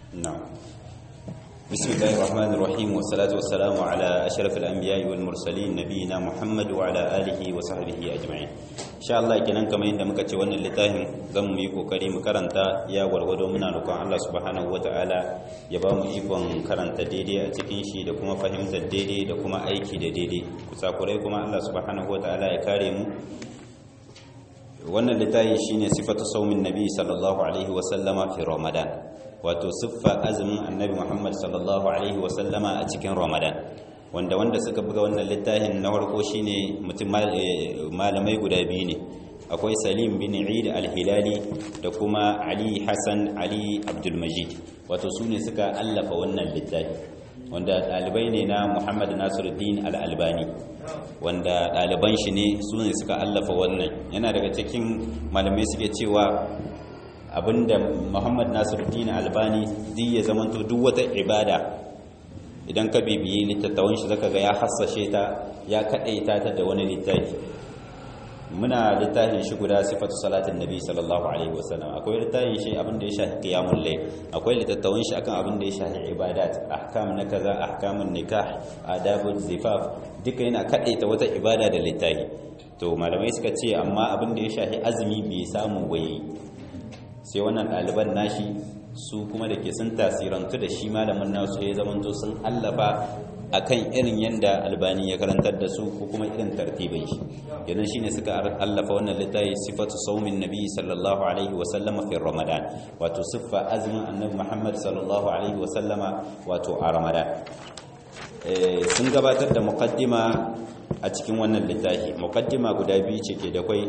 نعم بسم الله الرحمن الرحيم والصلاة والسلام على أشرف الأنبياء والمرسلين نبينا محمد وعلى آله وصحبه أجمعين إن شاء الله kenan kamar yadda muka ce wannan littafin zan mu yi kokari mu karanta ya warwado muna roƙon Allah subhanahu wataala ya ba mu ikon karanta daidai a cikin shi da kuma fahimtar daidai da kuma aiki da daidai kusakurai kuma Allah subhanahu wataala ya kare mu wannan littafi shine sifatu saumin nabi sallallahu alaihi wasallama fi ramadan wato siffa azumin annabi muhammad sallallahu alaihi wasallama a cikin ramadan wanda wanda suka buga wannan littafin na farko shine mutum malamai guda biyu ne akwai salim bin eid al-hilali da kuma ali hassan ali abdulmajid wato su ne suka allafa wannan littafi wanda ɗalibai ne na muhammad nasiruddin al-albani wanda ɗaliban shi ne su ne suka allafa wannan yana daga cikin malamai suke cewa abinda muhammad nasiruddin albani zai ya zamanto duk wata ibada idan ka bibiyi littattafan shi zaka ga ya hassashe ta ya kaɗaita ta da wani littafi muna littafin shi guda sifatu salatin nabi sallallahu alaihi wasallam akwai littafin shi abin da ya shafi qiyamul layl akwai littattafan shi akan abin da ya shafi ibadat ahkam na kaza ahkamun nikah adabul zifaf duka yana kadaita wata ibada da littafi to malamai suka ce amma abin da ya shafi azumi bai samu waye sai wannan ɗaliban nashi su kuma da ke sun tasirantu da shi malamin nasu ya zamanto sun allafa akan irin yanda albani ya karantar da su ko kuma irin tartibin shi idan shine suka allafa wannan littafi sifatu saumin nabi sallallahu alaihi wa sallama fi ramadan wato siffa azumin annabi muhammad sallallahu alaihi wa sallama wato a ramadan sun gabatar da muqaddima a cikin wannan littafi muqaddima guda biyu ce ke da kwai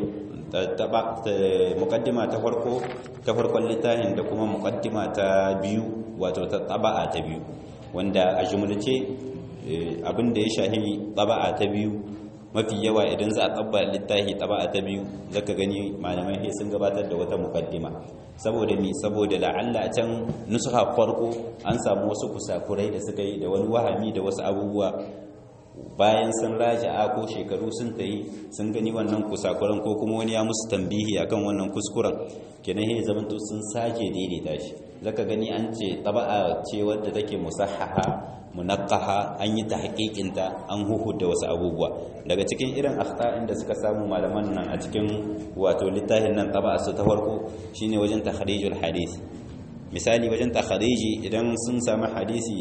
muqaddima ta farko ta farkon littafin da kuma muqaddima ta biyu wato ta taba'a ta biyu wanda a jumlace abin da ya shahi taba'a ta biyu mafi yawa idan za a tabba littafi taba'a ta biyu zaka gani malamai sai sun gabatar da wata mukaddima saboda mi saboda la'alla a can nusuha farko an samu wasu kusakurai da suka yi da wani wahami da wasu abubuwa bayan sun raja'a ko shekaru sun tayi sun gani wannan kusakuran ko kuma wani ya musu tambihi akan wannan kuskuren kenan sai zaman to sun sake daidaita shi zaka gani an ce taba'a ce wadda take musahhaha munaqqaha an yi tahqiqin ta an huhudda wasu abubuwa daga cikin irin akhta'in da suka samu malaman nan a cikin wato littafin nan taba'a su ta farko shine wajen takhrijul hadith misali wajen takhriji idan sun samu hadisi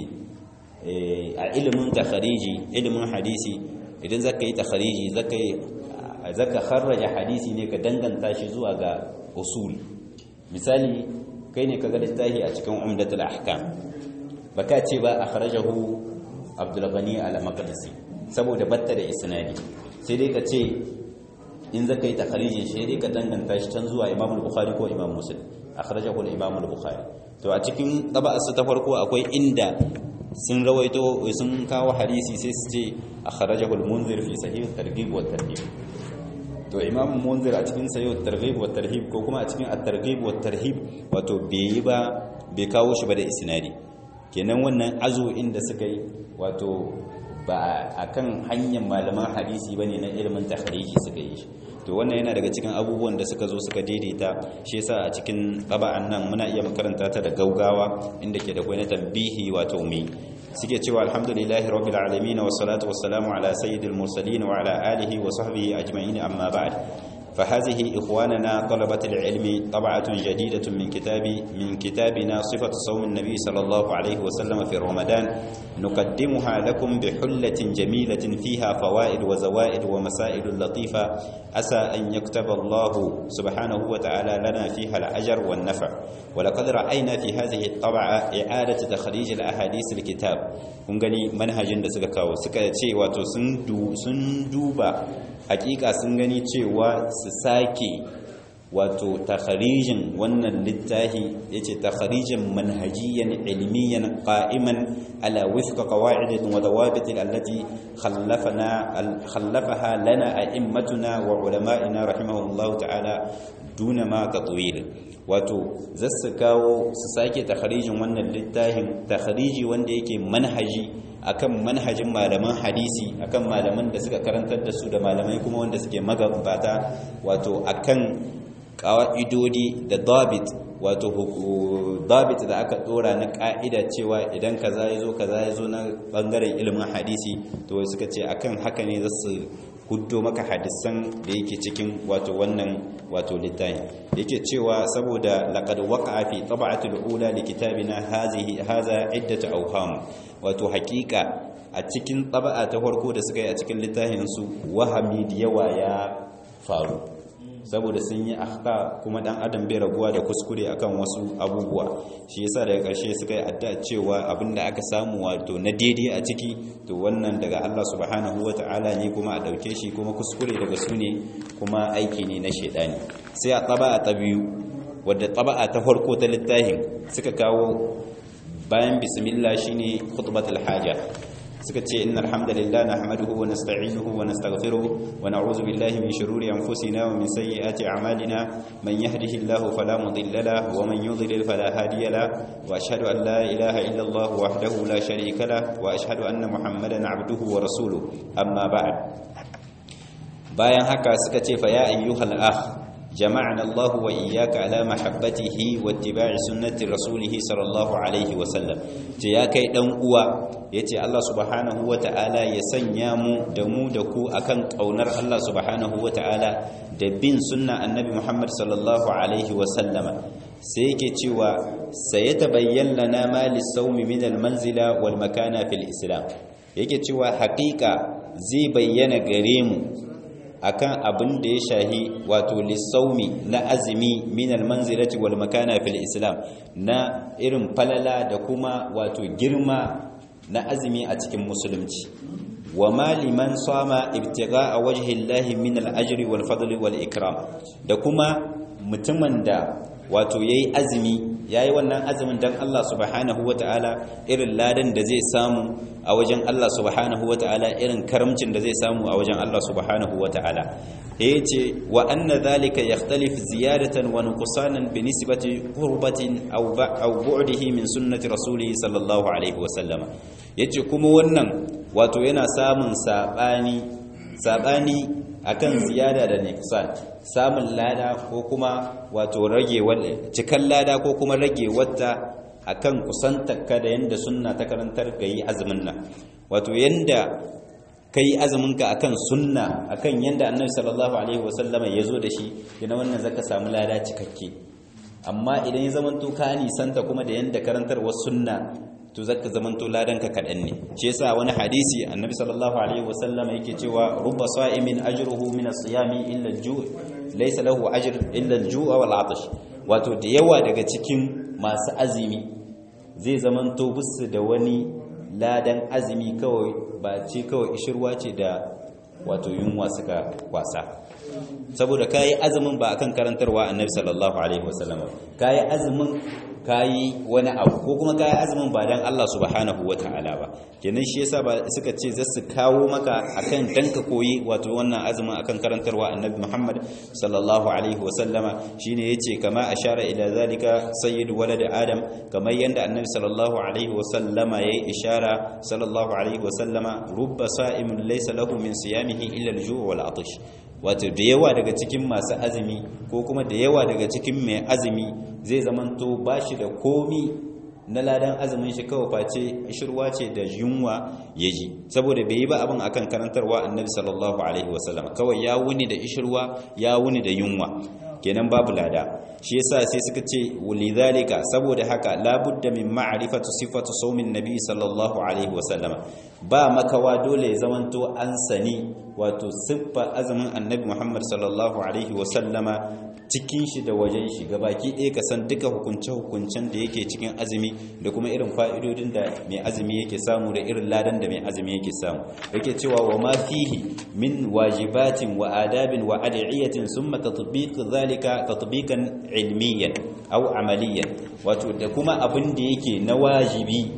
a ilimin takhariji ilimin hadisi idan zaka yi takhariji zaka yi zaka kharraja hadisi ne ka danganta shi zuwa ga usul misali kai ne kaga littafi a cikin umdatul ahkam baka ce ba akhrajahu abdul ghani al-maqdisi saboda batta da isnadi sai dai ka ce in zaka yi takharijin shi dai ka danganta shi can zuwa imam al-bukhari ko imam muslim akhrajahu al-imam al-bukhari to a cikin taba'asu ta farko akwai inda sun rawaito sun kawo hadisi sai su ce akhrajahu al-munzir fi sahih at-targhib wa at-tarhib to imam munzir a cikin sahih at-targhib wa at-tarhib ko kuma a cikin at-targhib wa at-tarhib wato bai ba bai kawo shi ba da isnadi kenan wannan azo inda suka yi wato ba akan hanyar malaman hadisi bane na ilimin takhriji suka yi shi to wannan yana daga cikin abubuwan da suka zo suka daidaita shi yasa a cikin qaba'an nan muna iya makaranta ta da gaugawa inda ke da kwai na tambihi wato mi suke cewa alhamdulillahi rabbil alamin wa salatu wassalamu ala sayyidil mursalin wa ala alihi wa sahbihi ajma'in amma ba'd فهذه إخواننا طلبة العلم طبعة جديدة من كتاب من كتابنا صفة صوم النبي صلى الله عليه وسلم في رمضان نقدمها لكم بحلة جميلة فيها فوائد وزوائد ومسائل لطيفة أسى أن يكتب الله سبحانه وتعالى لنا فيها الأجر والنفع ولقد رأينا في هذه الطبعة إعادة تخريج الأحاديث الكتاب kun gani manhajin da suka kawo suka ce wato sun duba hakika sun gani cewa su sake wato takharijin wannan littafi yace takharijin manhajiyan ilmiyan qa'iman ala wifqa qawa'id wa dawabit allati khallafana khallafaha lana a'immatuna wa ulama'ina rahimahullahu ta'ala duna ma tatwil wato zasu kawo su sake takharijin wannan littafin takhariji wanda yake manhaji akan manhajin malaman hadisi akan malaman da suka karantar da su da malamai kuma wanda suke magabata wato akan ƙa'idodi da dabit wato dabit da aka dora na ka'ida cewa idan kaza ya zo kaza ya zo na bangaren ilimin hadisi to suka ce akan haka ne za su huddo maka hadisan da yake cikin wato wannan wato littafi yake cewa saboda laqad waqa'a fi tab'atil ula li kitabina hazihi hadha iddatu awham wato hakika a cikin taba'a ta farko da suka yi a cikin littafin su wahami da yawa ya faru saboda sun yi akhta kuma dan adam bai raguwa da kuskure akan wasu abubuwa shi yasa daga ƙarshe suka yi adda cewa abinda aka samu wato na daidai a ciki to wannan daga Allah subhanahu wata'ala ne kuma a dauke shi kuma kuskure daga su ne kuma aiki ne na shedani sai a taba'a ta biyu wadda taba'a ta farko ta littafin suka kawo bayan bismillah shine khutbatul haja suka ce innal hamdalillah nahmaduhu wa nasta'inuhu wa nastaghfiruh wa na'udzu billahi min shururi anfusina wa min sayyiati a'malina man yahdihillahu fala mudilla lahu wa man yudlil fala hadiya lahu wa ashhadu an la ilaha illa Allah wahdahu la sharika lahu wa ashhadu anna muhammadan 'abduhu wa rasuluhu amma ba'd bayan haka suka ce fa ya ayyuhal akh جمعنا الله وإياك على محبته واتباع سنة رسوله صلى الله عليه وسلم يا كي دان uwa yace Allah subhanahu wataala ya sanya mu da mu da ku akan kaunar Allah subhanahu wataala da bin sunna annabi Muhammad sallallahu alaihi wasallama sai yake cewa sayatabayyan lana ma lis-sawmi min al-manzila wal makana fil islam yake cewa haƙiƙa zai bayyana gare mu akan abin da ya shahi wato lissaumi na azumi minal manzilati wal makana fil islam na irin falala da kuma wato girma na azumi a cikin musulunci wa ma liman sama ibtigha'a wajhi llahi min al ajri wal fadli wal ikram da kuma mutumin da wato yayi azumi yayi wannan azumin dan Allah subhanahu wataala irin ladan da zai samu a wajen Allah subhanahu wataala irin karamcin da zai samu a wajen Allah subhanahu wataala yace wa anna dhalika yakhtalif ziyadatan wa nuqsanan bi nisbati qurbatin aw aw bu'dihi min sunnati rasulih sallallahu alaihi wa sallama yace kuma wannan wato yana samun sabani sabani akan ziyada da nuqsan samun lada ko kuma wato rage cikan lada ko kuma rage wata akan kusantarka da yanda sunna ta karantar ga yi azumin nan wato yanda kai azuminka akan sunna akan yanda annabi sallallahu alaihi wasallama ya zo da shi yana wannan zaka samu lada cikakke amma idan ya zamanto ka nisanta kuma da yanda karantarwar sunna to zaka zamanto ladanka kadan ne shi yasa wani hadisi annabi sallallahu alaihi wasallama yake cewa rubba sa'imin ajruhu min as-siyami illa al-ju' laysa lahu ajr illa al-ju' wal 'atash wato da yawa daga cikin masu azumi zai zamanto busu da wani ladan azumi kawai ba ce kawai ishirwa ce da wato yunwa suka kwasa saboda kayi azumin ba akan karantarwa annabi sallallahu alaihi wasallam kayi azumin kayi wani abu ko kuma kayi azumin ba dan Allah subhanahu wataala ba kenan shi yasa ba suka ce za su kawo maka akan dan ka koyi wato wannan azumin akan karantarwa annabi Muhammad sallallahu alaihi wasallama shine yace kama ashara ila zalika sayyid walad adam kamar yanda annabi sallallahu alaihi wasallama yayi ishara sallallahu alaihi wasallama rubba sa'imin laysa lahu min siyamihi illa al-ju' wal 'atash wato da yawa daga cikin masu azumi ko kuma da yawa daga cikin mai azumi zai zamanto ba shi da komi na ladan azumin shi kawai face shirwa ce da yunwa ya ji saboda bai yi ba abin akan karantarwa annabi sallallahu alaihi wasallam kawai ya wuni da ishirwa ya wuni da yunwa kenan babu lada shi yasa sai suka ce walidhalika saboda haka labudda min ma'rifatu sifatu sawmin nabi sallallahu alaihi wasallam ba makawa dole ya zamanto an sani wato siffa azumin annabi Muhammad sallallahu alaihi wasallama cikin shi da wajen shi gabaki ɗaya ka san duka hukunce-hukuncen da yake cikin azumi da kuma irin fa'idodin da mai azumi yake samu da irin ladan da mai azumi yake samu yake cewa wa ma fihi min wajibatin wa adabin wa adiyatin summa tatbiq zalika tatbiqan ilmiyan aw amaliyan wato da kuma abin da yake na wajibi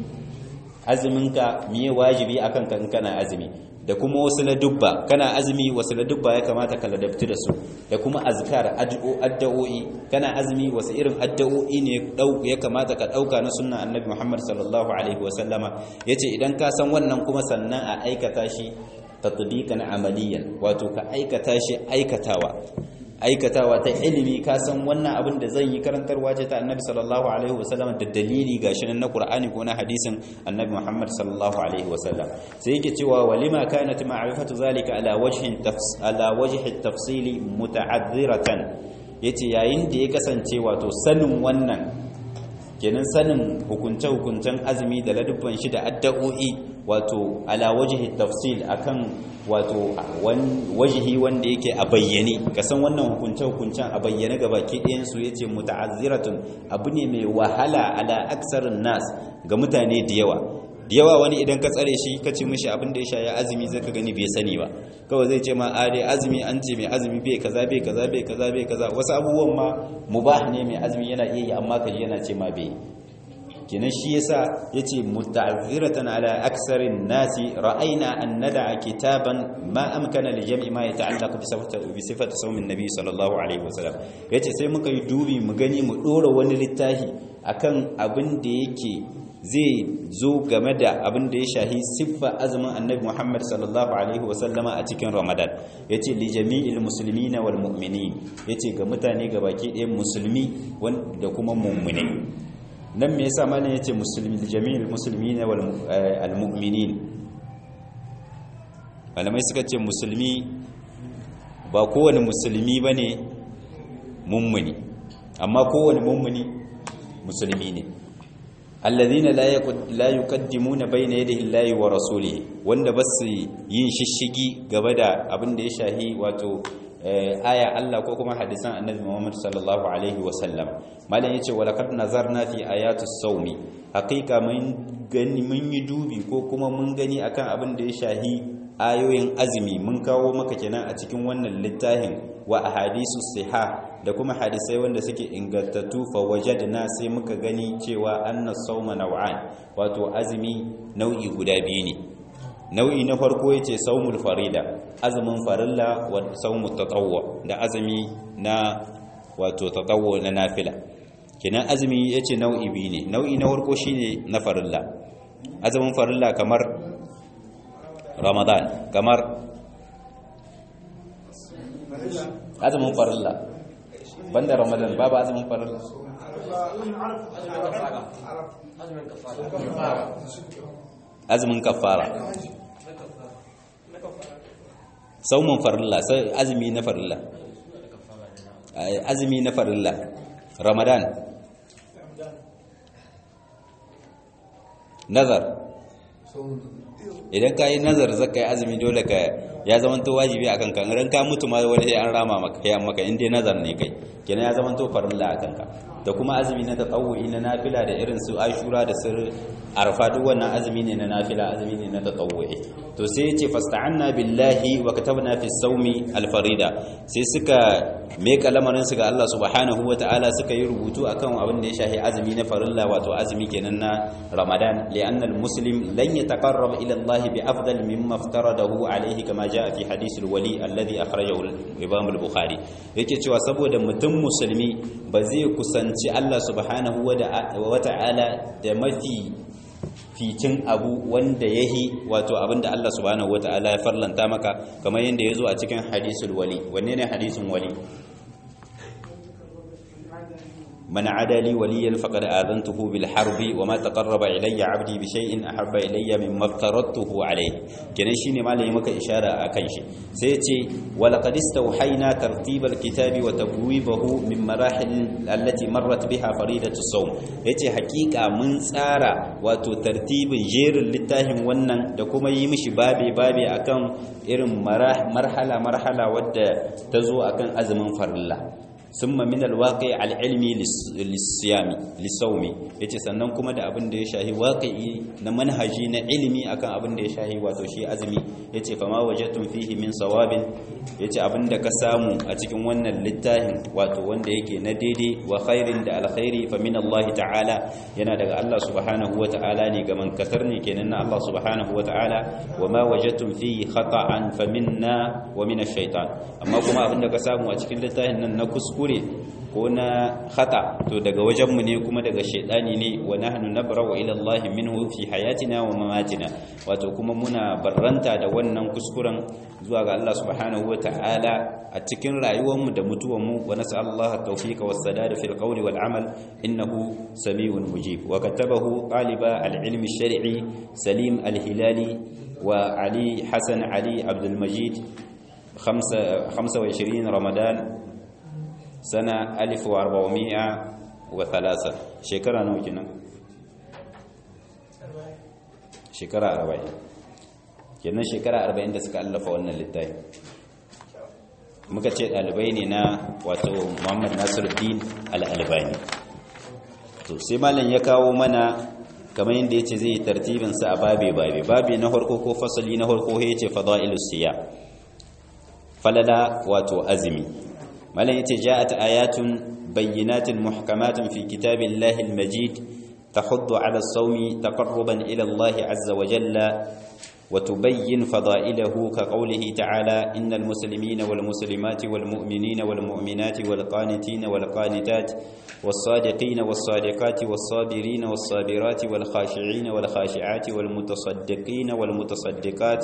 azuminka miye wajibi akan kan kana azumi da kuma wasu ladubba kana azumi wasu ladubba ya kamata ka ladabti da su da kuma azkar addu'o'i kana azumi wasu irin addu'o'i ne ya kamata ka dauka na sunna annabi Muhammad sallallahu alaihi wa sallama yace idan ka san wannan kuma sannan a aikata shi tatbiqan amaliyan wato ka aikata shi aikatawa aikatawa ta ilimi ka san wannan abin da zan yi karantarwa ce ta annabi sallallahu alaihi wasallam da dalili gashi nan na qur'ani ko na hadisin annabi muhammad sallallahu alaihi wasallam sai yake cewa walima kanat ma'rifatu zalika ala wajhin ala wajhi tafsili muta'azziratan yace yayin da ya kasance wato sanin wannan kenan sanin hukunce-hukuncen azumi da ladubban shi da addu'o'i wato ala wajhi tafsil akan wato wajihi wanda yake a bayyane ka san wannan hukunce-hukuncen a bayyane ga baki ɗayan su yace muta'azziratun abu ne mai wahala ala aksarin nas ga mutane da yawa da yawa wani idan ka tsare shi ka ce mishi abin da ya shaye azumi zai ka gani bai sani ba kawai zai ce ma a dai azumi an ce mai azumi bai kaza bai kaza bai kaza bai kaza wasu abubuwan ma mubah ne mai azumi yana iya yi amma kaji yana ce ma bai kenan shi yasa yace muta'azziratan ala aksarin nasi ra'ayna an nada'a kitaban ma amkana li jam'i ma yata'allaqu bi sifati bi sifati sawmin nabi sallallahu alaihi wasallam yace sai muka yi dubi mu gani mu dora wani littafi akan abin da yake zai zo game da abin da ya shahi siffa azumin annabi Muhammad sallallahu alaihi wasallama a cikin Ramadan yace li jami'il muslimina wal mu'minin yace ga mutane gabaki ɗaya musulmi da kuma mu'minai nan me yasa malam yace musulmi jami'il muslimina wal al mu'minin malamai suka ce musulmi ba kowane musulmi bane mummuni amma kowane mummuni musulmi ne alladhina la yuqaddimuna bayna yadayi Allahi wa rasulihi wanda basu yin shishigi gaba da abin da ya shahi wato aya Allah ko kuma hadisan Annabi Muhammad sallallahu alaihi wa sallam malam yace wa laqad nazarna fi ayatus sawmi haqiqa mun gani mun yi dubi ko kuma mun gani akan abin da ya shahi ayoyin azumi mun kawo maka kenan a cikin wannan littafin wa ahadisu siha da kuma hadisai wanda suke ingantattu fa wajadna sai muka gani cewa anna sawma naw'an wato azumi nau'i guda biyu ne nau'i na farko yace sawmul farida azumin farilla wa sawmut tatawwu da azumi na wato tatawwu na nafila kenan azumi yace nau'i biyu ne nau'i na farko shine na farilla azumin farilla kamar ramadan kamar azumin farilla banda ramadan babu azumin farilla azumin kafara saumin farilla sai azumi na farilla azumi na farilla ramadan nazar idan ka yi nazar zaka yi azumi dole ka ya zamanto wajibi a kanka ran ka mutu ma wani an rama maka ya maka inda nazar ne kai kenan ya zamanto farilla a kanka da kuma azumi na tatawu'i na nafila da irin su ashura da sir arfa duk wannan azumi ne na nafila azumi ne na tatawu'i to sai yace fasta'anna billahi wa katabna fi sawmi al-farida sai suka meka lamarin su ga Allah subhanahu wata'ala suka yi rubutu akan abin da ya shahi azumi na farilla wato azumi kenan na Ramadan li'anna al-muslim lan yataqarrab ila Allah bi afdal mimma aftaradahu alayhi kama jaa fi hadith al-wali alladhi akhrajahu al-imam al-bukhari yake cewa saboda mutum musulmi ba zai kusanci Allah subhanahu wata'ala da mafi ficin abu wanda yahi wato abinda Allah subhanahu wata'ala ya farlanta maka kamar yadda ya zo a cikin hadisul wali wanne ne hadisun wali من عدا لي وليا فقد آذنته بالحرب وما تقرب إلي عبدي بشيء أحب إلي مما افترضته عليه كنا شيني ما لي مك إشارة أكن شيء سيتي ولقد استوحينا ترتيب الكتاب وتبويبه من مراحل التي مرت بها فريدة الصوم يتي حقيقة من سارة وتو ترتيب جير للتاهم ونن دكما يمشي بابي بابي أكن إرم مرحلة مرحلة ود تزو أكن أزم فرلا summa min alwaqi alilmi lisiyami lisawmi yace sannan kuma da abin da ya shahi waqi'i na manhaji na ilimi akan abin da ya shahi wato shi azumi yace fama wajadtum fihi min sawabin yace abin da ka samu a cikin wannan littafin wato wanda yake na daidai wa khairin da alkhairi fa min Allah ta'ala yana daga Allah subhanahu wa ta'ala ne ga man katar ne kenan na Allah subhanahu wa ta'ala wa ma wajadtum fihi khata'an fa minna wa min ash-shaytan amma kuma abin da ka samu a cikin littafin nan na kuskure ko na khata to daga wajenmu ne kuma daga shaidani ne wa nahnu nabra'u ila Allah minhu fi hayatina wa mamatina wato kuma muna barranta da wannan kuskuren zuwa ga Allah subhanahu ta'ala a cikin rayuwarmu da mutuwarmu wa nas'alullaha at-tawfiqa was-sadada fil qawli wal amal innahu sami'un mujib wa katabahu taliba al-ilm ash-shar'i Salim al-Hilali wa Ali Hasan Ali Abdul Majid 25 Ramadan sana 1403 shekara nawa kenan shekara 40 kenan shekara 40 da suka allafa wannan littafi muka ce dalibai ne na wato Muhammad Nasiruddin Al-Albani to sai malam ya kawo mana kamar yadda yace zai yi tartibin sa a babe babe babe na farko ko fasali na farko yace fadailus siyam falala wato azmi malam yace ja'at ayatun bayyinatin muhkamatun fi kitabillahi almajid tahuddu ala as-sawmi taqarruban ila Allah azza wa jalla وتبين فضائله كقوله تعالى إن المسلمين والمسلمات والمؤمنين والمؤمنات والقانتين والقانتات والصادقين والصادقات والصابرين والصابرات والخاشعين والخاشعات والمتصدقين والمتصدقات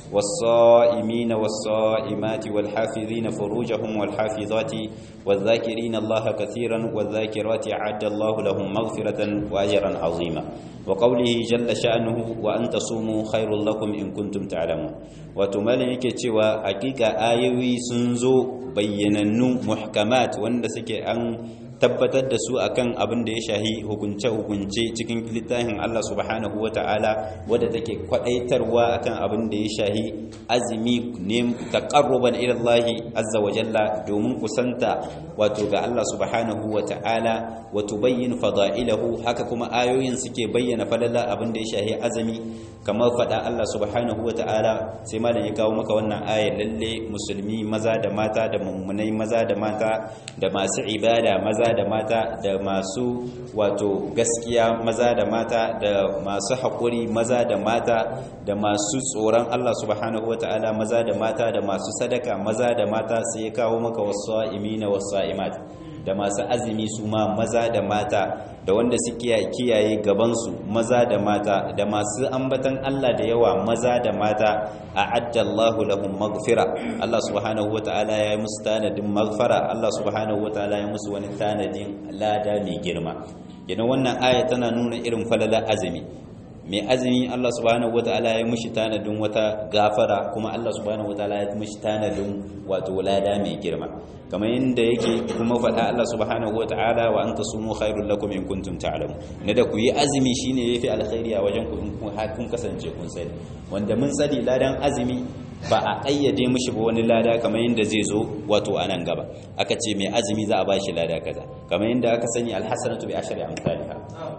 والصائمين والصائمات والحافظين فروجهم والحافظات والذاكرين الله كثيرا والذاكرات أعد الله لهم مغفرة وأجرا عظيما وقوله جل شأنه وأن تصوموا خير لكم in kuntum ta'lamun wato malin yake cewa hakika ayoyi sun zo bayyanannu muhkamat wanda suke an tabbatar da su akan abin da ya shahi hukunce-hukunce cikin littafin Allah subhanahu wa ta'ala wadda take kwadaitarwa akan abin da ya shahi azumi ne taqarruban ila Allah azza wa jalla domin kusanta wato ga Allah subhanahu wa ta'ala wa tubayyin fada'ilahu haka kuma ayoyin suke bayyana falala abin da ya shahi azumi kamar fada Allah subhanahu wa ta'ala sai malam ya kawo maka wannan ayar lalle musulmi maza da mata da mummunai maza da mata da masu ibada maza da mata da masu wato gaskiya maza da mata da masu haƙuri maza da mata da masu tsoron Allah subhanahu wata'ala maza da mata da masu sadaka maza da mata sai ya kawo maka wasu imina wasu imat da masu azumi su ma maza da mata da wanda suke kiyaye gabansu maza da mata da masu ambatan Allah da yawa maza da mata a'adda Allahu lahum maghfira Allah subhanahu wataala ya yi musu tanadin maghfara Allah subhanahu wataala ya musu wani tanadin lada mai girma idan wannan aya tana nuna irin falala azumi mai azumi Allah subhanahu wataala ya mushi tanadin wata gafara kuma Allah subhanahu wataala ya mushi tanadin wato lada mai girma kamar yadda yake kuma faɗa Allah subhanahu wataala wa anta sumu khairul lakum in kuntum ta'lamun ne da ku yi azumi shine yafi alkhairi a wajen ku in kun kasance kun sani wanda mun sani ladan azumi ba a ƙayyade mishi ba wani lada kamar yadda zai zo wato a nan gaba aka ce mai azumi za a ba shi lada kaza kamar yadda aka sani alhassanatu bi ashri amsalha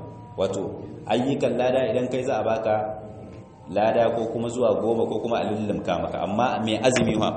wato ayyukan lada idan kai za a baka lada ko kuma zuwa goma ko kuma a lullumka maka amma mai azumi ma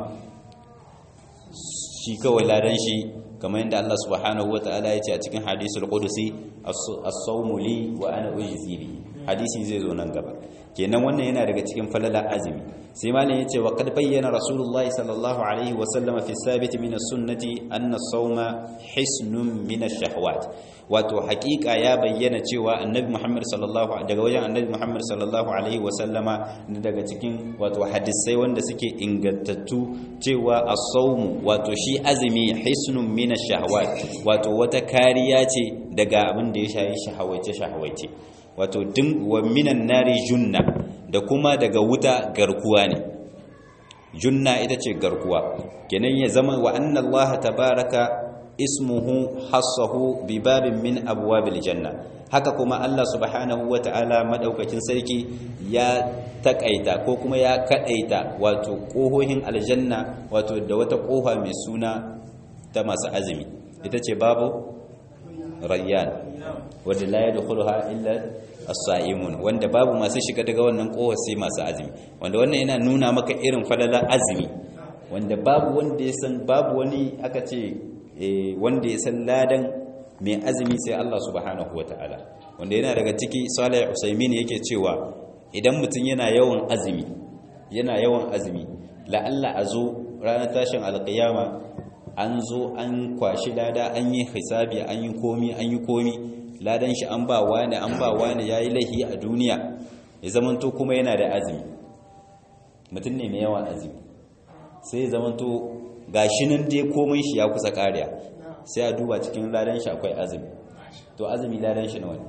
shi kawai ladan shi kamar yadda Allah subhanahu wataala ya ce a cikin hadisul qudusi as-sawmu li wa ana ujzi bi hadisi zai zo nan gaba kenan wannan yana daga cikin falala azumi sai malam yace wa qad bayyana rasulullah sallallahu alaihi wa sallam fi sabit min as-sunnati anna as-sawma hisnun min ash-shahawat wato hakika ya bayyana cewa annabi Muhammad sallallahu daga wajen annabi Muhammad sallallahu alaihi wa sallama daga cikin wato hadisai wanda suke ingantattu cewa as-sawmu wato shi azumi hisnun min ash-shahawat wato wata kariya ce daga abin da ya shayi shahawace shahawace wato din wa minan nari junna da kuma daga wuta garkuwa ne junna ita ce garkuwa kenan ya zama wa anna Allah tabaraka ismuhu hassahu bi babin min abwabil janna haka kuma Allah subhanahu wata'ala madaukakin sarki ya takaita ko kuma ya kadaita wato kohohin aljanna wato da wata kofa mai suna ta masu azumi ita ce babu rayyan wadda la yadkhuluha illa as-sa'imun wanda babu masu shiga daga wannan kohar sai masu azumi wanda wannan yana nuna maka irin falala azumi wanda babu wanda ya san babu wani aka ce wanda ya san ladan mai azumi sai Allah subhanahu wataala wanda yana daga ciki Salih Usaimin yake cewa idan mutum yana yawan azumi yana yawan azumi la'alla a zo ranar tashin alƙiyama an zo an kwashi lada an yi hisabi an yi komi an yi komi ladan shi an ba wani an ba wani ya yi laihi a duniya ya zamanto kuma yana da azumi mutum ne mai yawan azumi sai ya zamanto ga shi nan dai komai shi ya kusa kariya sai a duba cikin ladan shi akwai azumi to azumi ladan shi nawa ne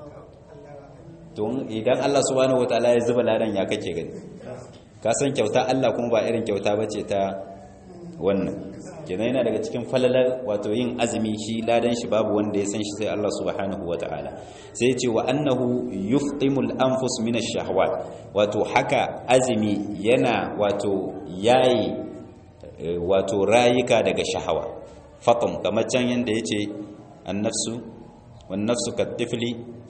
to idan Allah subhanahu wataala ya zuba ladan ya kake gani ka san kyauta Allah kuma ba irin kyauta bace ta wannan kenan yana daga cikin falalar wato yin azumi shi ladan shi babu wanda ya san shi sai Allah subhanahu wataala sai ya ce wa annahu yuftimul anfus min ash-shahawat wato haka azumi yana wato yayi wato rayuka daga shahawa fatum kamar can yanda yace an-nafsu wan-nafsu kat-tifli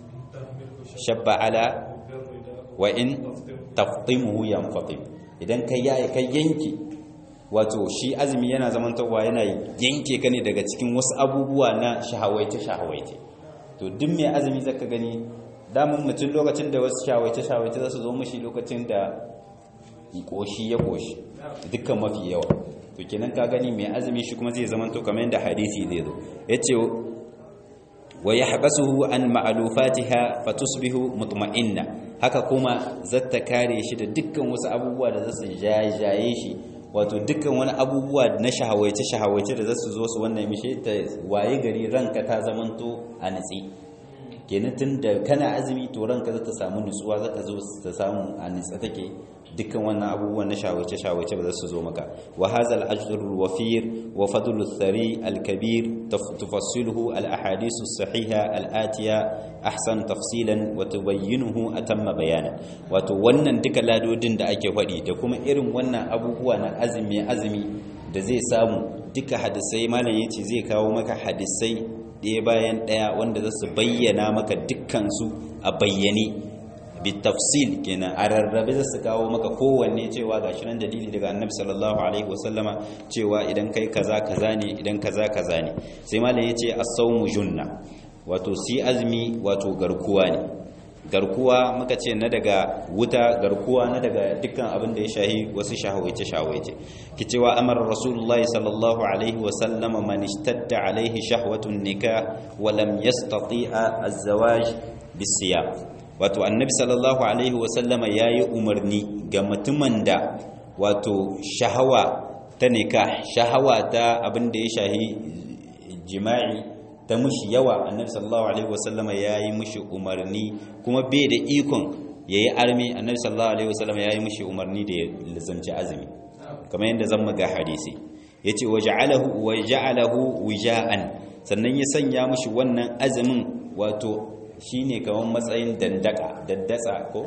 shabba ala wa in taftimuhu yanfatim idan kai yayi kai yanki wato shi azumi yana zamantowa yana yanke ka ne daga cikin wasu abubuwa na shahawaice shahawaice to duk mai azumi zaka gani damun mutum lokacin da wasu shahawaice shahawaice za su zo mushi lokacin da koshi ya koshi dukkan mafi yawa to kenan ka gani mai azumi shi kuma zai zamanto kamar yadda hadisi zai zo yace wa yahbasuhu an ma'lufatiha fatusbihu mutma'inna haka kuma zata kare shi da dukkan wasu abubuwa da zasu jajaye shi wato dukkan wani abubuwa na shahawaice shahawaice da zasu zo su wannan mishe ta waye gari ranka ta zamanto a natsi kenan tun da kana azumi to ranka zata samu nutsuwa zata zo ta samu a nitsa take dukkan wannan abubuwan na shawaice shawaice ba za su zo maka wa hazal ajrul wafir wa fadlul thari al kabir tufassiluhu al ahadith as sahiha al atiya ahsan tafsilan wa tubayyinuhu atamma bayana wato wannan duka ladodin da ake faɗi da kuma irin wannan abubuwa na azumi azumi da zai samu duka hadisai malam yace zai kawo maka hadisai ɗaya bayan ɗaya wanda za su bayyana maka dukkan su a bayyane bitafsil kenan a rarrabe za su kawo maka kowanne cewa ga shi nan dalili daga annabi sallallahu alaihi wasallama cewa idan kai kaza kaza ne idan kaza kaza ne sai malam yace as-sawmu junna wato si azmi wato garkuwa ne garkuwa muka ce na daga wuta garkuwa na daga dukkan abin da ya shahi wasu shahawaice shahawaice ki cewa amara rasulullah sallallahu alaihi wasallama man ishtadda alaihi shahwatun nikah wa lam yastati'a az-zawaj bisiyam wato annabi sallallahu alaihi wasallama ya yi umarni ga mutumin da wato shahawa ta nika shahawa ta abin da ya shahi jima'i ta mushi yawa annabi sallallahu alaihi wasallama ya yi mushi umarni kuma bai da ikon ya yi armi annabi sallallahu alaihi wasallama ya yi mushi umarni da ya lizamci azumi kamar yadda zan maga hadisi ya ce wa ja'alahu wija'an sannan ya sanya mushi wannan azumin wato shi ne kamar matsayin dandaka daddatsa ko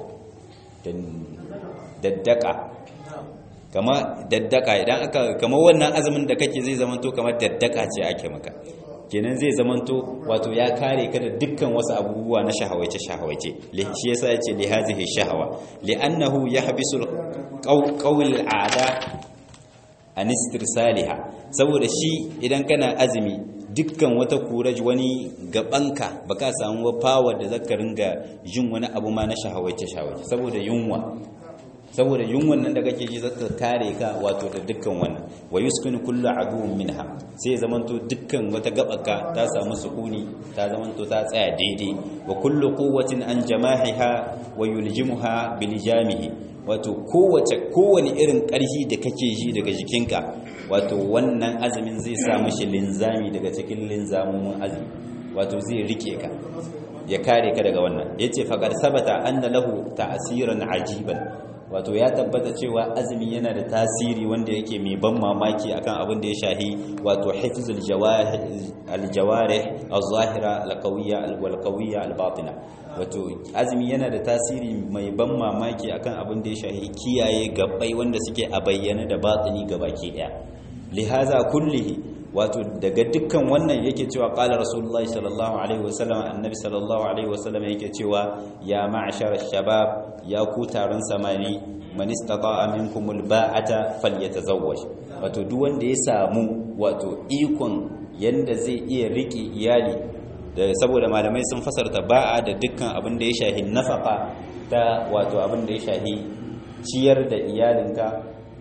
daddaka kama daddaka idan aka kama wannan azumin da kake zai zamanto kamar daddaka ce ake maka kenan zai zamanto wato ya kare ka da dukkan wasu abubuwa na shahawaice shahawaice shi yasa yace li hadhihi shahawa li'annahu yahbisul qawl al'ada an istirsaliha saboda shi idan kana azumi dukkan wata kuraj wani gabanka baka samu power da zaka ringa jin wani abu ma na shahawaice shahawaice saboda yunwa saboda yunwan nan da kake ji zaka kare ka wato da dukkan wannan wa yuskinu kullu aduwwin minha sai zamanto dukkan wata gabaka ta samu sukuni ta zamanto ta tsaya daidai wa kullu quwwatin an jamahiha wa yuljimuha bilijamihi wato kowace kowane irin ƙarfi da kake ji daga jikinka wato wannan azumin zai sa mishi linzami daga cikin linzamomin azumi wato zai rike ka ya kare ka daga wannan yace faqad sabata anna lahu ta'siran ajiban wato ya tabbata cewa azumi yana da tasiri wanda yake mai ban mamaki akan abin da ya shahi wato hifzul aljawarih az-zahira al-qawiyya wal-qawiyya al-batina wato azumi yana da tasiri mai ban mamaki akan abin da ya shahi kiyaye gabbai wanda suke a bayyana da batini gabaki daya lihaza kullihi wato daga dukkan wannan yake cewa qala rasulullah sallallahu alaihi wasallam annabi sallallahu alaihi wasallam yake cewa ya ma'ashar shabab ya ku taron samari man istata'a minkum alba'ata falyatazawwaj wato duk wanda ya samu wato ikon yanda zai iya rike iyali da saboda malamai sun fasarta ba'a da dukkan abin da ya shahi nafaka ta wato abin da ya shahi ciyar da iyalinka da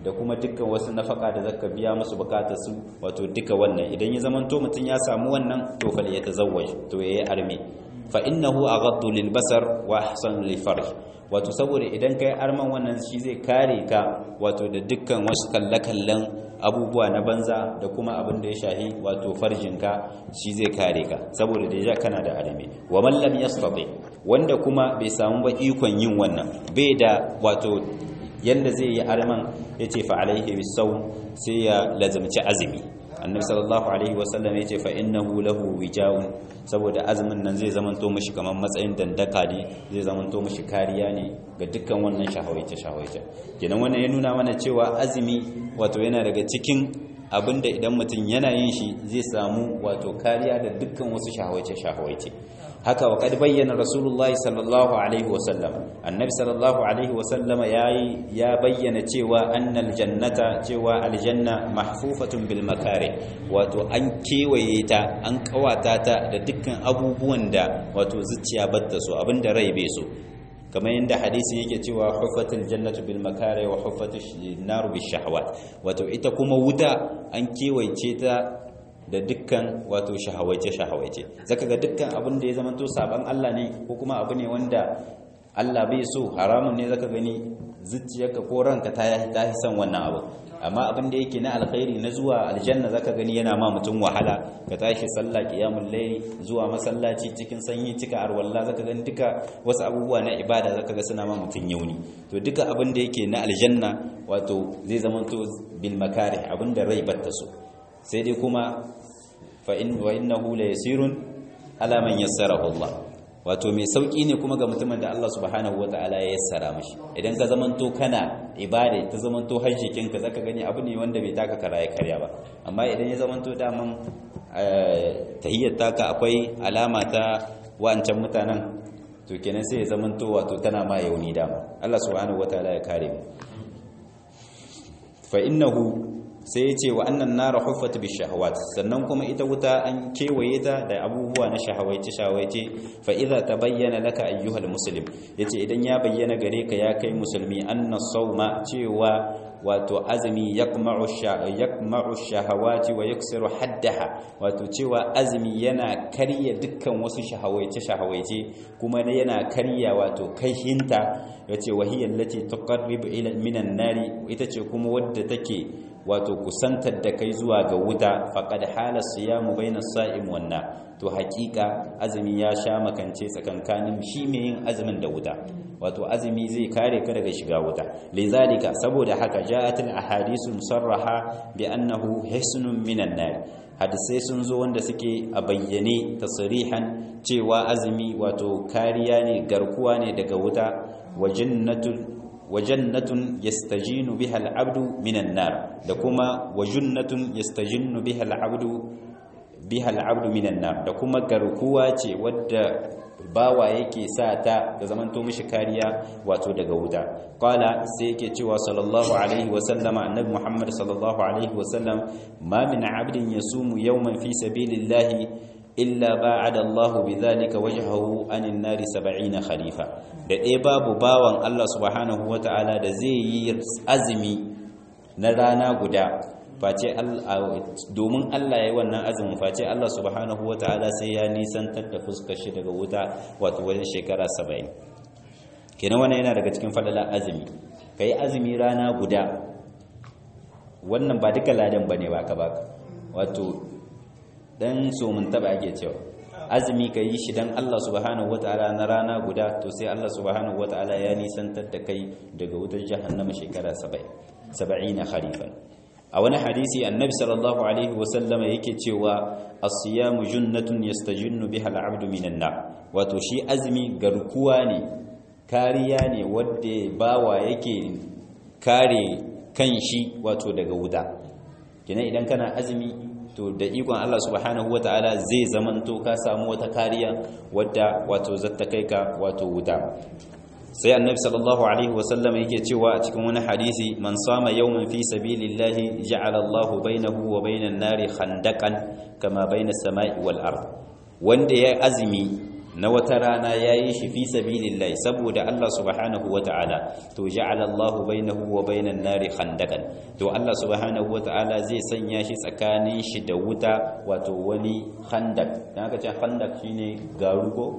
da kuma dukkan wasu nafaka da zaka biya musu bukatar su wato duka wannan idan ya zamanto mutum ya samu wannan to fal ya tazawwaj to yayi arme fa innahu aghaddu lil basar wa ahsanu lil farj wato saboda idan kai arman wannan shi zai kare ka wato da dukkan wasu kallakallan abubuwa na banza da kuma abin da ya shahi wato farjinka shi zai kare ka saboda da ya kana da arme wa man lam yastati wanda kuma bai samu ba ikon yin wannan bai da wato yanda zai yi arman yace fa alaihi bisawm sai ya lazamci azumi annabi sallallahu alaihi wasallam yace fa innahu lahu wijaun saboda azumin nan zai zamanto mishi kamar matsayin dandaka ne zai zamanto mishi kariya ne ga dukkan wannan shahawaice shahawaice kenan wannan ya nuna mana cewa azumi wato yana daga cikin abinda idan mutum yana yin shi zai samu wato kariya da dukkan wasu shahawaice shahawaice haka wa kad bayyana rasulullahi sallallahu alaihi wasallam annabi sallallahu alaihi wasallama yayi ya bayyana cewa annal jannata cewa aljanna mahfufatun bil makare wato an kewaye ta an kawata ta da dukkan abubuwan da wato zuciya batta so abinda rai bai so kamar yadda hadisi yake cewa huffatul jannatu bil makare wa huffatul naru bis shahawat wato ita kuma wuta an kewaye ta da dukkan wato shahawaice shahawaice zaka ga dukkan abin da ya zama to saban Allah ne ko kuma abu ne wanda Allah bai so haramun ne zaka gani zuciyarka ko ranka ta yi ta san wannan abu amma abin da yake na alkhairi na zuwa aljanna zaka gani yana ma mutum wahala ka tashi sallah qiyamul layl zuwa masallaci cikin sanyi cika arwalla zaka gani duka wasu abubuwa na ibada zaka ga suna ma mutum yauni to duka abin da yake na aljanna wato zai zama to bil makarih abin da rai batta so sai dai kuma fa in wa innahu la yasirun ala man yassarahu Allah wato mai sauki ne kuma ga mutumin da Allah subhanahu wataala ya yassara mishi idan ka zamanto kana ibada ta zamanto hajjikin ka zaka gani abu ne wanda bai taka kara ya karya ba amma idan ya zamanto daman tahiyyar taka akwai alama ta wancan mutanen to kenan sai ya zamanto wato tana ma yauni dama Allah subhanahu wataala ya kare mu fa innahu sai ya ce wa annan nara huffat bi shahawat sannan kuma ita wuta an kewaye ta da abubuwa na shahawaice shahawaice fa idza tabayyana laka ayyuhal muslim yace idan ya bayyana gare ka ya kai musulmi anna sawma cewa wato azumi yaqma'u yaqma'u shahawati wa yaksiru haddaha wato cewa azumi yana karya dukkan wasu shahawaice shahawaice kuma yana karya wato kaihinta yace wahiyal lati tuqarribu ila minan nari ita ce kuma wadda take wato kusantar da kai zuwa ga wuta faqad hala siyamu baina sa'im wanna to hakika azumi ya sha makance tsakankanin shi mai yin azumin da wuta wato azumi zai kare ka daga shiga wuta lizalika saboda haka ja'atul ahadisu musarraha bi annahu hisnun minan nar hadisai sun zo wanda suke a bayyane tasrihan cewa azumi wato kariya ne garkuwa ne daga wuta wa jannatul wajannatun yastajinu biha al'abdu minan nar da kuma wajunnatun yastajinu biha al'abdu biha al'abdu minan nar da kuma garkuwa ce wadda bawa yake sa ta da zamanto mishi kariya wato daga wuta qala sai yake cewa sallallahu alaihi wa sallama annabi muhammad sallallahu alaihi wa sallam ma min 'abdin yasumu yawman fi sabilillahi illa ba'ada Allah bidhalika wajhahu anin nari 70 khalifa da dai babu bawan Allah subhanahu wata'ala da zai yi azumi na rana guda face domin Allah yayi wannan azumin face Allah subhanahu wata'ala sai ya nisantar da fuskar shi daga wuta wato wajen shekara 70 kenan wannan yana daga cikin fadala azumi kai azumi rana guda wannan ba duka ladan bane baka baka wato dan so mun taba ake cewa azumi ka yi shi dan Allah subhanahu wataala na rana guda to sai Allah subhanahu wataala ya nisantar da kai daga wutar jahannama shekara 70 70 kharifan a wani hadisi annabi sallallahu alaihi wasallama yake cewa as-siyamu junnatun yastajinnu biha al-'abdu minan nar wato shi azumi garkuwa ne kariya ne wanda bawa yake kare kan shi wato daga wuta kina idan kana azumi to da ikon Allah subhanahu wata'ala zai zamanto ka samu wata kariya wadda wato zata kai ka wato wuta sai annabi sallallahu alaihi wasallam yake cewa a cikin wani hadisi man sama yawman fi sabilillahi ja'ala Allahu bainahu wa bainan nari khandaqan kama bainas sama'i wal ard wanda ya azumi na wata rana yayi shi fi sabilillah saboda Allah subhanahu wata'ala to ja'ala Allah bainahu wa bainan nari khandaqan to Allah subhanahu wata'ala zai sanya shi tsakanin shi da wuta wato wani khandaq dan aka ce khandaq shine garu ko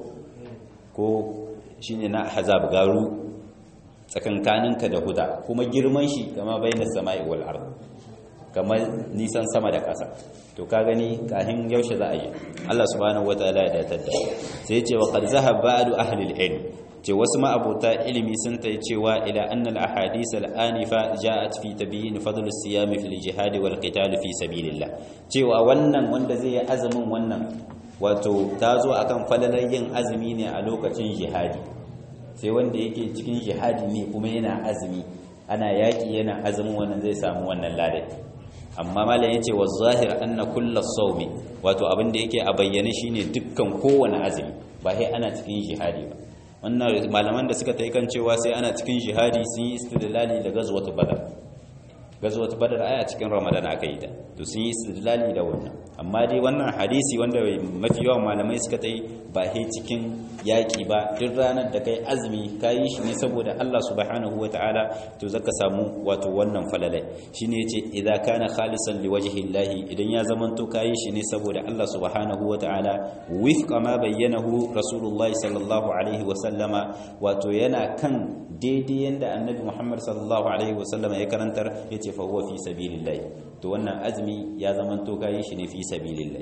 ko shine na hazab garu tsakankaninka da huda kuma girman shi kama bainas sama'i wal ard kamar nisan sama da ƙasa to ka gani kahin yaushe za a yi Allah subhanahu wataala ya datar da sai ya ce wa qad zahaba ba'du ahli al-ilm ce wasu ma'abota ilimi sun ta cewa ila annal ahadith al-anifa ja'at fi tabyin fadl as-siyam fi al-jihad wal qital fi sabilillah cewa wannan wanda zai yi azumin wannan wato ta zo akan falalar yin azumi ne a lokacin jihadi sai wanda yake cikin jihadi ne kuma yana azumi ana yaki yana azumin wannan zai samu wannan ladai amma malam yace wa zahir anna kullu sawmi wato abin da yake a bayyane shine dukkan kowane azumi ba sai ana cikin jihadi ba wannan malaman da suka tai kan cewa sai ana cikin jihadi sun yi istidlali da gazwatu badar gazwatu badar aya cikin ramadan aka yi ta to sun yi istidlali da wannan amma dai wannan hadisi wanda mafi yawan malamai suka tai ba sai cikin yaki ba duk ranar da kai azumi kayi shi ne saboda Allah subhanahu wataala to zaka samu wato wannan falalai shine yace idza kana khalisan liwajhi Allah idan ya zamanto kayi shi ne saboda Allah subhanahu wataala wifqa ma bayyanahu rasulullahi sallallahu alaihi wasallama wato yana kan daidai yanda annabi Muhammad sallallahu alaihi wasallama ya karantar yace fa huwa fi sabilillah to wannan azumi ya zamanto kayi shi ne fi sabilillah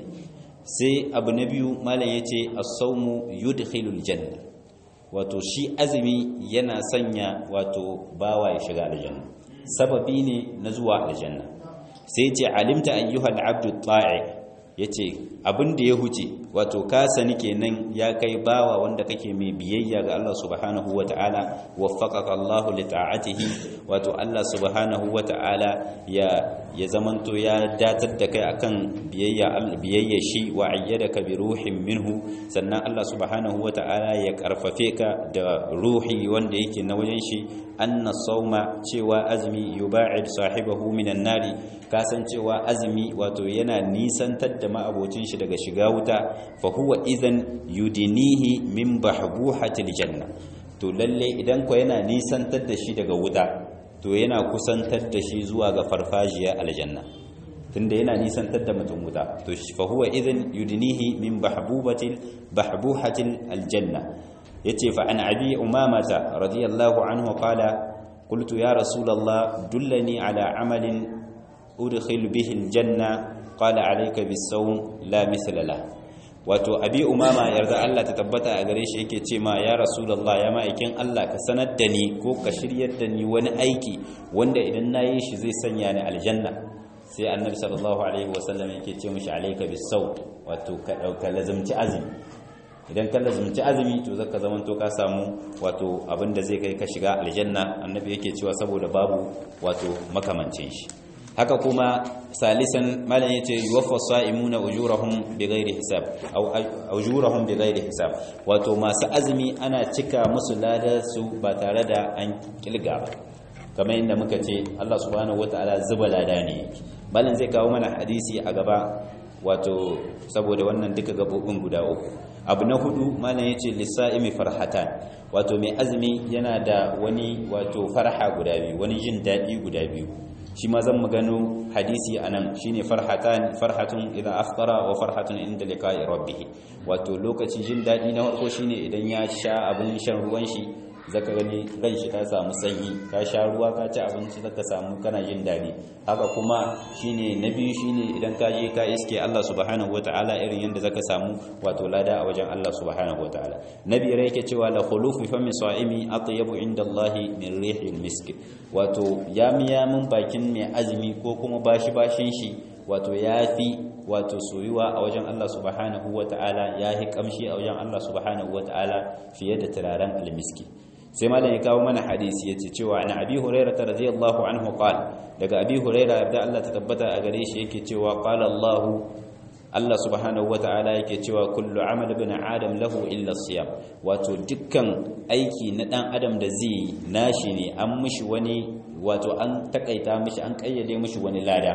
sai abu na biyu malam ya ce asaumu yudkhilul janna wato shi azumi yana sanya wato bawa ya shiga aljanna sababi ne na zuwa aljanna sai ce alimta ayyuhal abdu ta'i yace abin da ya huce wato ka sani kenan ya kai bawa wanda kake mai biyayya ga Allah subhanahu wata'ala waffaqaka Allahu li ta'atihi wato Allah subhanahu wata'ala ya ya zamanto ya datar da kai akan biyayya biyayya shi wa ayyadaka bi ruhin minhu sannan Allah subhanahu wata'ala ya karfafe ka da ruhi wanda yake na wajen shi anna sawma cewa azmi yuba'id sahibahu minan nari kasancewa azumi wato yana nisantar da ma'abocin shi daga shiga wuta fa huwa idan yudinihi min bahbuhatil janna to lalle idan ko yana nisantar da shi daga wuta to yana kusantar da shi zuwa ga farfajiya aljanna tunda yana nisantar da mutum wuta to fa huwa idan yudinihi min bahbubatil bahbuhatil aljanna yace fa an abi umamata radiyallahu anhu qala qultu ya rasulullah dullani ala amalin udkhil bihi aljanna qala alayka bis-sawm la mithla la wato abi umama yarda Allah ta tabbata a gare shi yake ce ma ya rasulullah ya ma'aikin Allah ka sanar da ni ko ka shiryar da ni wani aiki wanda idan nayi shi zai sanya ni aljanna sai annabi sallallahu alaihi wasallam yake ce mishi alayka bis-sawm wato ka dauka lazumci azumi idan ka lazumci azumi to zaka zaman to ka samu wato abinda zai kai ka shiga aljanna annabi yake cewa saboda babu wato makamancin shi haka kuma salisan malam yace yuwaffa sa'imuna ujurahum bighairi hisab aw ujurahum bighairi hisab wato masu azumi ana cika musu ladar su ba tare da an kilga ba kamar yadda muka ce Allah subhanahu wataala zuba lada ne malam zai kawo mana hadisi a gaba wato saboda wannan duka gabobin guda uku abu na hudu malam yace lisa'imi farhatan wato mai azumi yana da wani wato farha guda biyu wani jin dadi guda biyu shi ma zan gano hadisi anan shine farhatan farhatun idan aftara wa farhatun inda liqa'i rabbih wato lokacin jin dadi na farko shine idan ya sha abin shan ruwan shi zaka gani ran shi ta samu sanyi ka sha ruwa ka ci abinci zaka samu kana jin dadi haka kuma shine na biyu shine idan ka je ka iske Allah subhanahu wataala irin yanda zaka samu wato lada a wajen Allah subhanahu wataala nabi rai yake cewa la khulufu fami sa'imi atyabu inda Allah min rihil misk wato yami yamin bakin mai azumi ko kuma bashi bashin shi wato yafi wato soyuwa a wajen Allah subhanahu wataala yahi kamshi a wajen Allah subhanahu wataala fiye da turaren almiski sai malam ya kawo mana hadisi yace cewa ana abi hurairah radhiyallahu anhu qala daga abi hurairah da Allah ta tabbata a gare shi yake cewa qala Allah Allah subhanahu wata'ala yake cewa kullu amal ibn adam lahu illa siyam wato dukkan aiki na dan adam da zai nashi ne an mishi wani wato an takaita mishi an kayyade mishi wani lada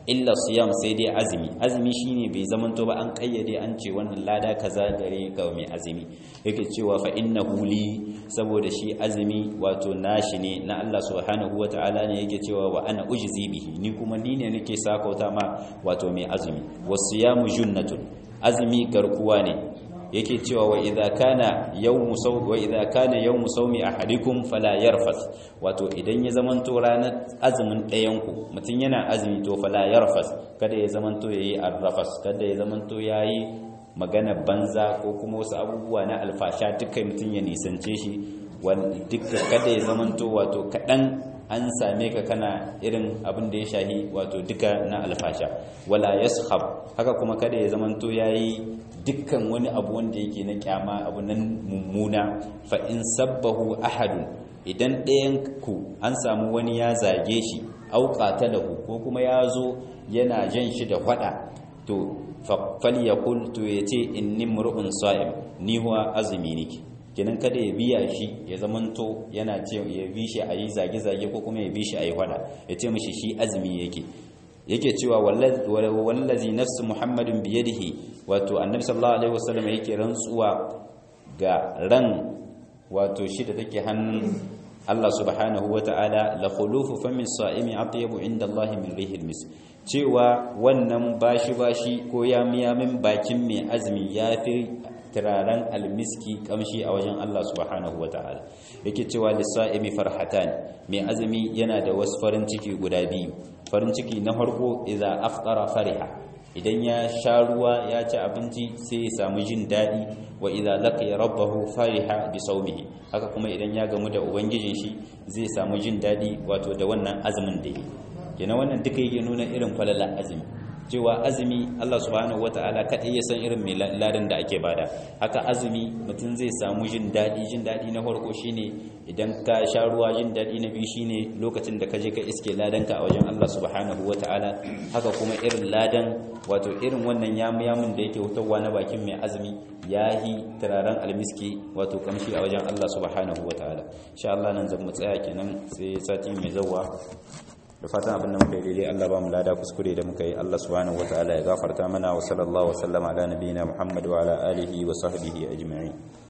illa siyam sai dai azumi azumi shine bai zamanto ba an kayyade an ce wannan lada kaza gare ga mai azumi yake cewa fa innahu li saboda shi azumi wato nashi ne na Allah subhanahu wataala ne yake cewa wa ana ujzi bihi ni kuma ni ne nake sakauta ma wato mai azumi wasiyamu junnatun azumi garkuwa ne yake cewa wa idza kana yawmu sawmi wa idza kana yawmu sawmi ahadikum fala yarfas wato idan ya zamanto ranar azumin ɗayan ku mutun yana azumi to fala yarfas kada ya zamanto yayi arrafas kada ya zamanto yayi magana banza ko kuma wasu abubuwa na alfasha dukkan mutun ya nisance shi dukkan kada ya zamanto wato kadan an same ka kana irin abin da ya shahi wato duka na alfasha wala yashab haka kuma kada ya zamanto yayi dukkan wani abu wanda yake na kyama abu nan mummuna fa in sabbahu ahadun idan ɗayan ku an samu wani ya zage shi au qatalahu ko kuma ya zo yana jan shi da fada to falyakul to yace inni mur'un sa'im ni huwa azumi nake kenan kada ya biya shi ya zamanto yana ce ya bi shi ayi zage zage ko kuma ya bi shi ayi fada ya ce mishi shi azumi yake yake cewa wallazi nafsu muhammadin biyadihi wato annabi sallallahu alaihi wasallam yake rantsuwa ga ran wato shi da take hannun Allah subhanahu wataala la khulufu famin sa'imi atyabu inda Allah min rihil mis cewa wannan bashi bashi ko yamiyamin bakin mai azumi yafi turaren almiski kamshi a wajen Allah subhanahu wataala yake cewa lisa'imi farhatan mai azumi yana da wasu farin ciki guda biyu farin ciki na farko idza afṭara fariha idan ya sha ruwa ya ci abinci sai ya samu jin daɗi wa idza laqiya rabbahu fariha bi sawmihi haka kuma idan ya gamu da ubangijin shi zai samu jin daɗi wato da wannan azumin da yake kenan wannan duka yake nuna irin falalar azumi cewa azumi Allah subhanahu wataala kadai ya san irin mai ladan da ake bada haka azumi mutum zai samu jin daɗi jin daɗi na farko shine idan ka sha ruwa jin daɗi na biyu shine lokacin da ka je ka iske ladanka a wajen Allah subhanahu wataala haka kuma irin ladan wato irin wannan yamu-yamun da yake wutarwa na bakin mai azumi yahi turaren almiski wato kamshi a wajen Allah subhanahu wataala insha Allah nan zan mu tsaya kenan sai sati mai zawa da fatan abin da muka yi daidai Allah ba mu lada kuskure da muka yi Allah subhanahu wataala ya gafarta mana wa sallallahu wa sallama ala nabiyina Muhammad wa ala alihi wa sahbihi ajma'in